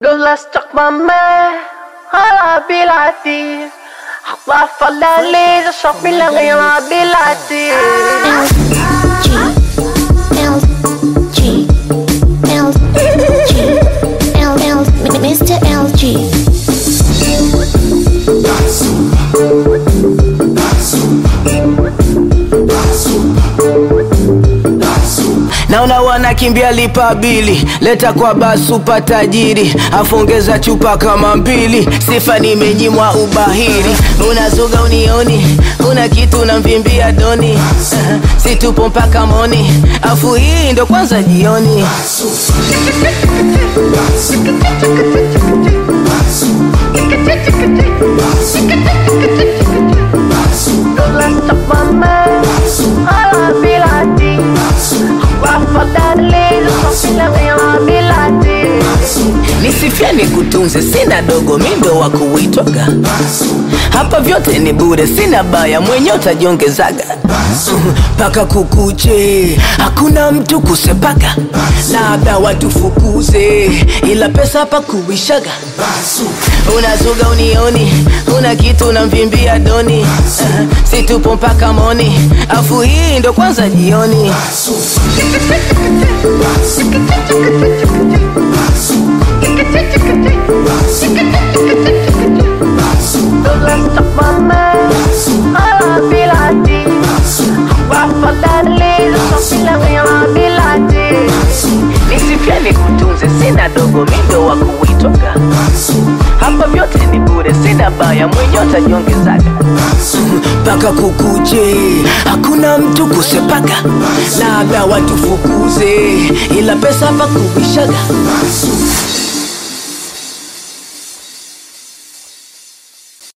لولا استقمامي على بلادي أخطاف الليل شوف من غير بلادي L G L G L L Mr. LG naona wanakimbia lipa bili leta kwa basupa tajiri afongeza chupa kama mbili sifa nimenyimwa ubahiri unazuga unioni una kitu unamvimbia doni situpo mpaka moni afu hii ndo kwanza jioni لولا استقمامي على بلادي أخطاف الليل شوف من غير بلادي nisifia nikutunze sina dogo mindo wa kuitwaga hapa vyote ni bure sina baya mwenye utajiongezaga mpaka kukuche hakuna mtu kusepaga labda watufukuze ila pesa hapa kuishaga unazuga unioni una kitu unamvimbia doni situpo mpaka moni afu hii ndo kwanza jioni لولا استقمامي على بلادي أخطاف الليل شوف من غير بلادي nisifia nikutunze sina dogo mindo wa kuitwaga hapa vyote ni bure sina baya mwenye utajiongezaga mpaka kukuche hakuna mtu kusepaga labda watufukuze ila pesa hapa kuishaga